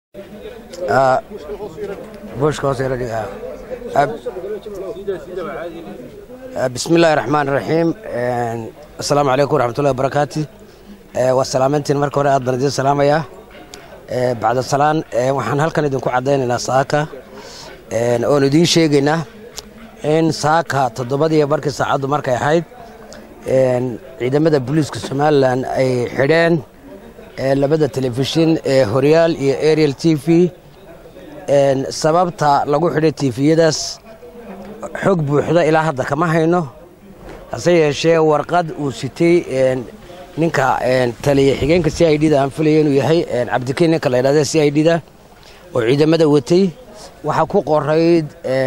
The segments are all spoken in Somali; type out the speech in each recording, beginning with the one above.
bushka hoos yara dhiga bismi illaahi raxmaan raxiim assalaamu calaykum waraxmatullahi wabarakaatu waa salaamantiin marka hore aad baan idiin salaamayaa bacda salaan waxaan halkan idinku caddaynaynaa saaka oon idiin sheegaynaa in saaka toddobadiiyo barkii saacaddu markay ahayd ciidamada booliiska somalilan ay xidheen labada telefishin ee horyaal iyo ariel t v sababta lagu xidhay tifiyadaas xog buuxda ilaa hadda kama hayno hase yeeshee warqad uu sitay ninka taliya xigeenka c i d da aan filaya inuu yahay cabdikeen ninka la ydhahda c i d da oo ciidamada watay waxaa ku qorayd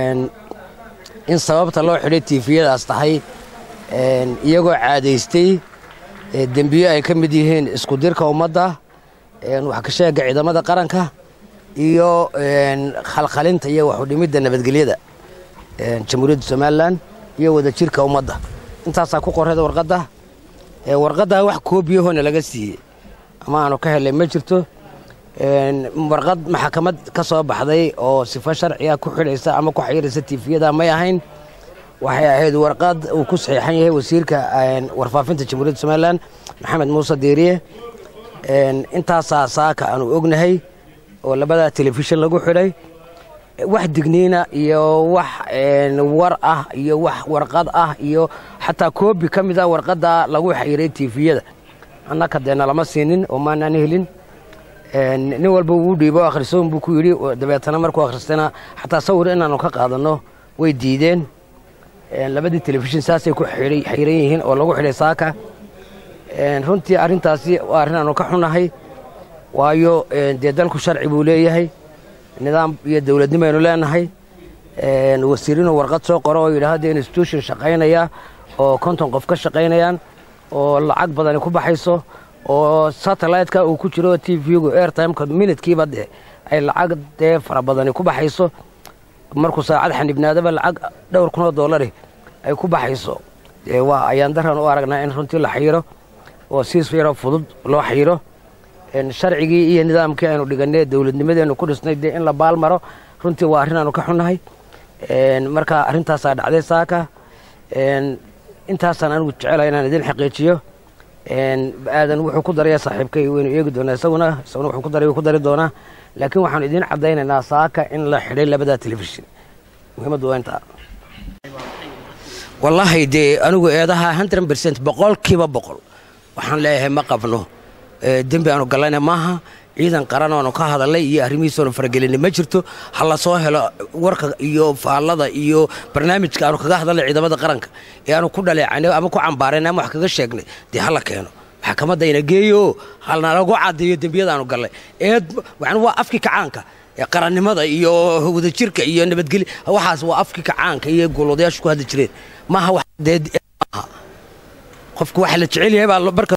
in sababta loo xidhay tifiyadaas tahay iyagoo caadaystay dembiyo ay ka mid yihiin isku dirka ummadda wax ka sheega ciidamada qaranka iyo khalkhalinta iyo waxudhimidda nabadgelyada jamhuuriyadda somalilan iyo wadajirka ummadda intaasaa ku qorayda warqadda warqaddaa wax koobiyahoona laga siiyey ama aanu ka helay ma jirto warqad maxkamad ka soo baxday oo sifo sharciga ku xidhaysa ama ku xayiraysa tifiyada may ahayn waxay ahayd warqad uu ku saxiixan yahay wasiirka warfaafinta jamhuuriyadda somalilan maxamed muuse diiriye intaasaa saaka aanu ognahay oo labadaa telefishin lagu xidhay wax digniina iyo wax war ah iyo wax warqad ah iyo xataa koobi ka mid a warqadda lagu xayiray tifiyada annaka dee nalama siinin oo maanaan helin nin walba wuu dhiibo akhrisoon buu ku yidhi dabeetana markuu akhristayna xataa sawir inaanu ka qaadanno way diideen labadii telefishin saasay ku xayiran yihiin oo lagu xidhay saaka runtii arrintaasi waa arrin aanu ka xunahay waayo dee dalku sharci buu leeyahay nidaam iyo dowladnimo aynu leenahay wasiirinu warqad soo qoro oo yidhaahda institution shaqaynaya oo konton qof ka shaqaynayaan oo lacag badani ku baxayso oo satellite-ka uu ku jiro t v-gu airtimeka minutkiiba dee ay lacag dee fara badani ku baxayso markuu saacad xanibnaadaba lacag dhowr kunoo doolari ay ku baxayso waa ayaan daran u aragnaa in runtii la xayiro oo siis yaroo fudud loo xayiro sharcigii iyo nidaamkii aynu dhiganay dowladnimadeenu ku dhisnay dee in la baal maro runtii waa arrin aanu ka xunnahay marka arrintaasaa dhacday saaka intaasaan anigu jecelahay inaan idin xaqiijiyo aadan wuxuu ku daraya saaxiibkay waynu eegi doonaa isaguna isaguna wuxuu ku daray ku dari doonaa laakiin waxaanu idiin caddaynaynaa saaka in la xidhay labadaa telefishin muhiimaddu waa intaa wallaahi dee anigu eedaha hundred bercent boqolkiiba boqol waxaan leeyahay ma qabno dembi aanu gallayna maaha ciidan qaran oonu ka hadalnay iyo arrimihiisoonu faragelinay ma jirto ha la soo helo warka iyo faallada iyo barnaamijka aanu kaga hadalnay ciidamada qaranka ee aanu ku dhaleecanay ama ku cambaaraynay ama wax kaga sheegnay dee ha la keeno maxkamadda ina geeyo halnalagu caddeeyo dembiyada aanu gallay eed yani waa afkii kacaanka qarannimada iyo wadajirka iyo nabadgelya waxaas waa afkii kacaanka iyo goolwadayaashu ku hadli jireen maaha wax dee maaha qofku waxa la jecel yahay baa marka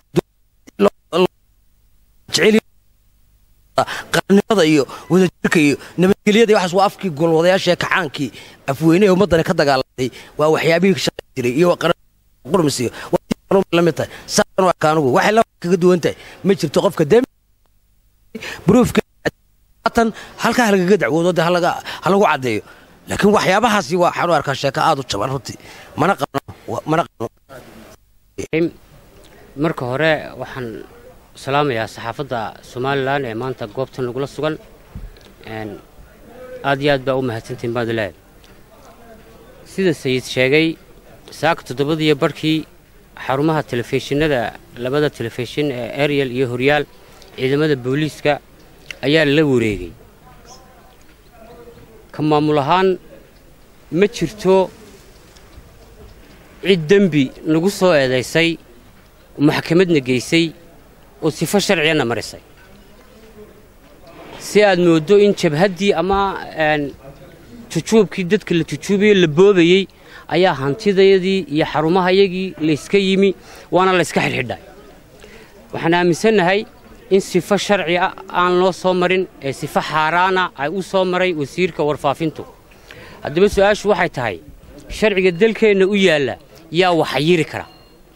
qarannimada iyo wadajirka iyo nabadgelyada waxaas waa afkii goolwadayaasha kacaankii afweyne ee ummaddani ka dagaalamay waa waxyaabihii shaqayn jiray iyo qurmisiyo la mid tahay saasan waa kaanugu waxay la kaga duwan tahay ma jirto qofka dembi bruufka tan halkaa halagaga dacwoodo dee halagu caddeeyo laakiin waxyaabahaasi waa waxaan u arkaa sheeko aad u jaban runtii mana qabno mana qabno marka hore waxaan salaamayaa saxaafadda somalilan ee maanta goobtan nagula sugan aad iyo aad baa u mahadsantiin baad leehay sida sayid sheegay saaka toddobadiiyo barhkii xarumaha telefishinada labada telefishin ee ariel iyo horyaal ciidamada booliiska ayaa la wareegay ka maamul ahaan ma jirto cid dembi nagu soo eedaysay maxkamadna geysay oo sifo sharciyana marisay si aad mooddo in jabhaddii ama tujuubkii dadka la tujuubayo la boobayey ayaa hantidayadii iyo xarumahayagii layska yimi waana layska xidhxidhay waxaan aaminsannahay in sifo sharci ah aan loo soo marin ee sifo xaaraana ay u soo maray wasiirka warfaafintu haddaba su-aashu waxay tahay sharciga dalkeenna u yaalla yaa waxayiri kara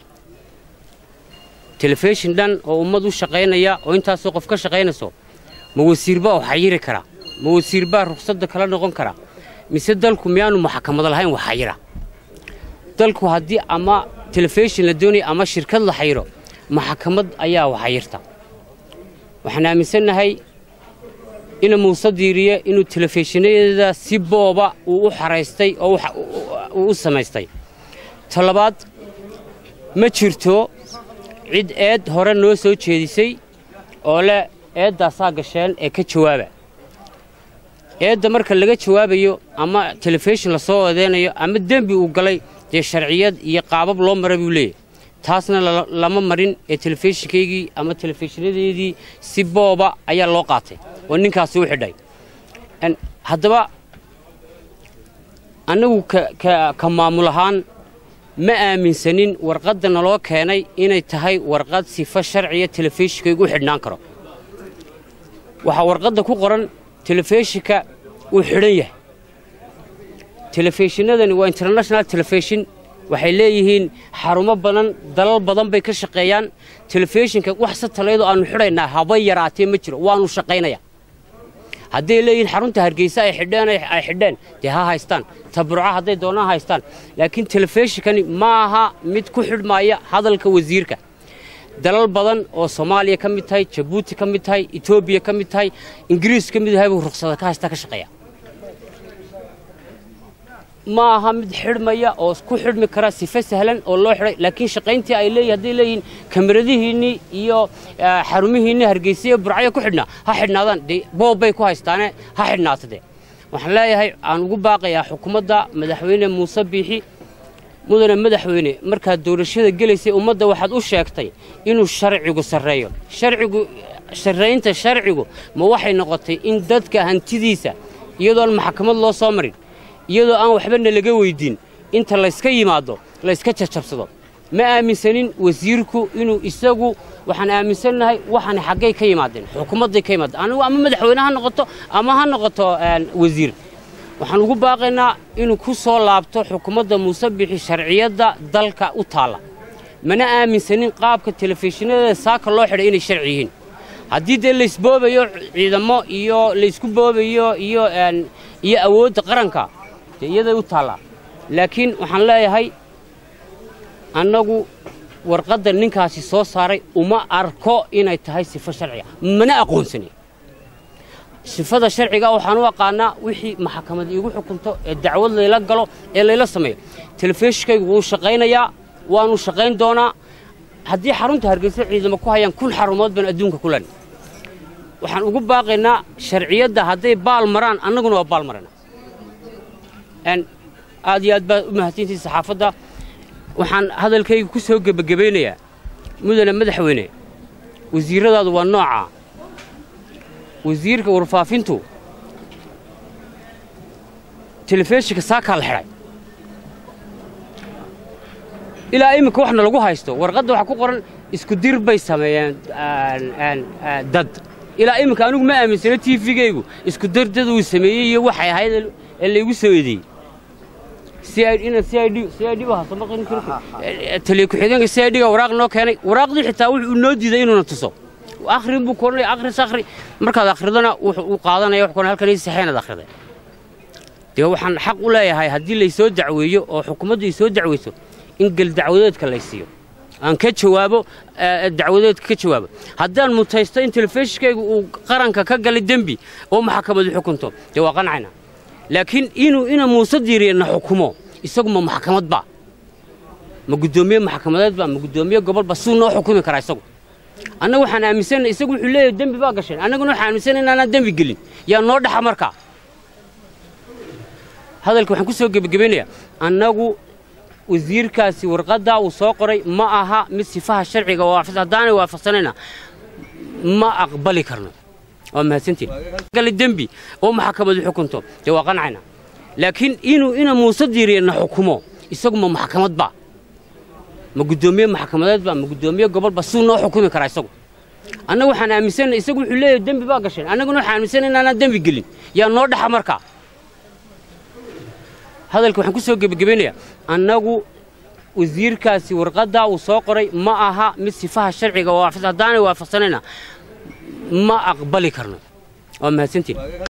telefishin dhan oo ummad u shaqaynaya oo intaasoo qof ka shaqaynayso ma wasiir baa waxayiri karaa ma wasiir baa ruqsadda kala noqon karaa mise dalku miyaanu maxkamad lahayn waxayira dalku haddii ama telefishin la doonaya ama shirkad la xayiro maxkamad ayaa waxayirta waxaan aaminsannahay ina muuse diiriye inuu telefishinada si booba uu u xaraystay oo uu u samaystay talabaad ma jirto cid eed hore noo soo jeedisay oo leh eeddaasaa gasheen ee ka jawaaba eedda marka laga jawaabayo ama telefishin lasoo odeynayo ama dembi uu galay dee sharciyad iyo qaabab loo mara buu leeyahy taasna lama marin ee telefishinkaygii ama telefishinadeedii si booba ayaa loo qaatay oo ninkaasi u xidhay haddaba annagu ka maamul ahaan ma aaminsanin warqadda naloo keenay inay tahay warqad sifo sharciya telefishinkaygu u xidhnaan karo waxaa warqadda ku qoran telefishinka uu xidhan yahay telefishinadani waa international telefishin waxay leeyihiin xarumo badan dalal badan bay ka shaqeeyaan telefishinka wax satalayadoo aannu xidhaynaa haba yaraatee ma jiro waannu shaqaynaya hadday leeyihiin xarunta hargeysa ay xidheen ay xidheen dee ha haystaan taburca hadday doonaan haystaan laakiin telefishinkani ma aha mid ku xidhmaaya hadalka wasiirka dalal badan oo soomaaliya ka mid tahay jabuuti ka mid tahay etoobiya ka mid tahay ingiriis ka mid yahay buu ruqsada ka haysta ka shaqeeya ma aha mid xidhmaya oo ku xidhmi kara sife sahlan oo loo xidhay laakiin shaqayntii ay leeyihin hadday leeyihiin kamaradihiinnii iyo xarumihiinnii hargeysa iyo burcayo ku xidhnaa ha xidhnaadaan dee boob bay ku haystaane ha xidhnaata dee waxaan leeyahay aan ugu baaqayaa xukuumadda madaxweyne muuse biixi mudane madaxweyne markaad doorashada gelaysay ummadda waxaad u sheegtay inuu sharcigu sarreeyo sharcigu sarraynta sharcigu ma waxay noqotay in dadka hantidiisa iyadoon maxkamad loo soo marin iyadoo aan waxbana laga weyddiin inta layska yimaado layska jajabsado ma aaminsanin wasiirku inuu isagu waxaan aaminsannahay waxaana xaggay ka yimaadeen xukuumadday ka yimaadeen anigu ama madaxweyne ha noqoto ama ha noqoto wasiir waxaan ugu baaqaynaa inuu ku soo laabto xukuumadda muuse bixi sharciyadda dalka u taalla mana aaminsanin qaabka telefishinada saaka loo xidhay inay sharci yihiin haddii dee laysboobayo ciidamo iyo laysku boobayo iyo iyo awoodda qaranka dee iyaday u taallaa laakiin waxaan leeyahay annagu warqadda ninkaasi soo saaray uma arko inay tahay sifo sharciga mana aqoonsani sifada sharciga waxaan u aqaanaa wixii maxkamad iigu xukunto ee dacwad layla galo ee layla sameeyo telefishinkaygu wuu shaqaynayaa waanu shaqayn doonaa haddii xarunta hargeysa ciidamo ku hayaan kun xarumood baan adduunka ku lena waxaan ugu baaqaynaa sharciyadda hadday baal maraan annaguna waa baal marana aad iyo aad baa u mahadsantihi saxaafadda waxaan hadalkayga ku soo gebagabaynayaa mudane madaxweyne wasiirradaadu waa noocaa wasiirka warfaafintu telefishinka saakaa la xidhay ilaa iminka waxna lagu haysto warqadda waxaa ku qoran isku dir bay sameeyeen dad ilaa iminka anigu ma aaminsano t v-gaygu isku dir dad uu sameeyey iyo waxay ahayd ee laygu soo eedeeyey taliya ku-xigeenka c i d ga waraaq noo keenay waraaqdii xitaa wuxuu noo diiday inuuna tuso akhrin buu koranaya akhris akhri markaad akhridana wuxuu qaadanaya wax koran halkan ii saxeenaad akhriday dee waxaan xaq u leeyahay haddii laysoo dacweeyo oo xukuumaddu ay soo dacweyso in geldacwadeedka laysiiyo aan ka jawaabo dacwadeedka ka jawaabo haddaan mutaysto in telefishinkaygu uu qaranka ka galay dembi oo maxkamadu xukunto dee waa qancayna laakiin inuu ina muuse diiriya na xukumo isagu ma maxkamad ba ma guddoomiye maxkamadeed ba ma guddoomiye gobolba suu noo xukumi karaa isagu annagu waxaan aaminsanna isagu wuxuu leeyahay dembi baa gasheen annaguna waxaan aaminsanna inaanaan dembi gelin yaa noo dhaxa markaa hadalka waxaan ku soo gebagabaynayaa annagu wasiirkaasi warqaddaa uu soo qoray ma aha mid sifaha sharciga waafis haddaanay waafaqsanayna ma aqbali karno waa mahadsantiin gali dembi oo maxkamadu xukunto dee waa qancayna laakiin inuu ina muuse diiriya na xukumo isagu ma maxkamad ba ma guddoomiye maxkamadeed ba ma guddoomiye gobolba suu noo xukumi karaa isagu annagu waxaan aaminsanna isagu wuxuu leeyahay dembi baa gasheen annaguna waxaan aaminsanna inaanaan dembi gelin yaa noo dhaxa markaa hadalka waxaan ku soo gebagabaynayaa annagu wasiirkaasi warqaddaa uu soo qoray ma aha mid sifaha sharciga waafis haddaanay waafaqsanayna ma aqbali karno waa mahadsantiin